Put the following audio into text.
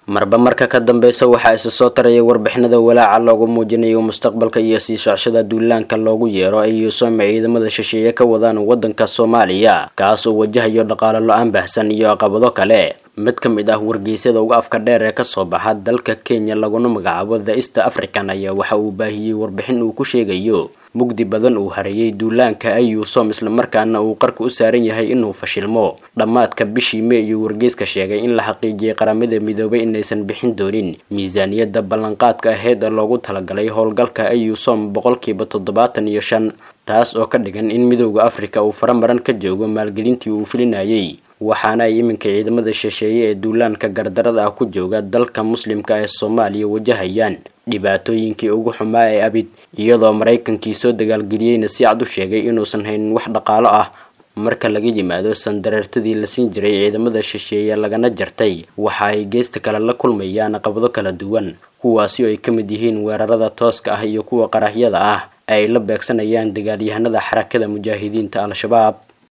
marba marka ka dambeysa waxaa isa soo taraya warbixinada walaaca loogu muujinayo mustaqbalka iyo sii socshada duulaanka loogu yeero ay yuusome ciidamada shisheeye ka wadaan waddanka soomaaliya kaas oo wajahayo dhaqaalo lo-aan baahsan iyo caqabado kale mid ka mid ah wargeysyada uga afka dheer ee kasoo baxa dalka kenya laguna magacaabo the east african ayaa waxa uu baahiyey warbixin uu ku sheegayo mugdi badan uu hareeyay duulaanka ayuusom islamarkaana uu qarka u saaran yahay inuu fashilmo dhammaadka bishii mee iyo wargeyska sheegay in la xaqiijiyey qaramada midoobay inaysan bixin doonin miisaaniyadda ballanqaadka aheyd ee loogu talagalay howlgalka ayuusom boqolkiiba toddobaatan iyo shan taas oo ka dhigan in midowda afrika uu faramaran ka joogo maalgelintii uu filinayay waxaana ay iminka ciidamada shisheeye ee duulaanka gardarada ah ku jooga dalka muslimka ee soomaaliya wajahayaan dhibaatooyinkii ugu xumaa ee abid iyadoo maraykankii soo dagaalgeliyeyna si cad u sheegay inuusan haynin wax dhaqaalo ah marka laga yimaado sandareertadii la siin jiray ciidamada shisheeye lagana jartay waxa ay geesta kale la kulmayaan caqabado kala duwan kuwaasi oo ay ka mid yihiin weerarada tooska ah iyo kuwa qarahyada ah ay la beegsanayaan dagaalyahanada xarakada mujaahidiinta al-shabaab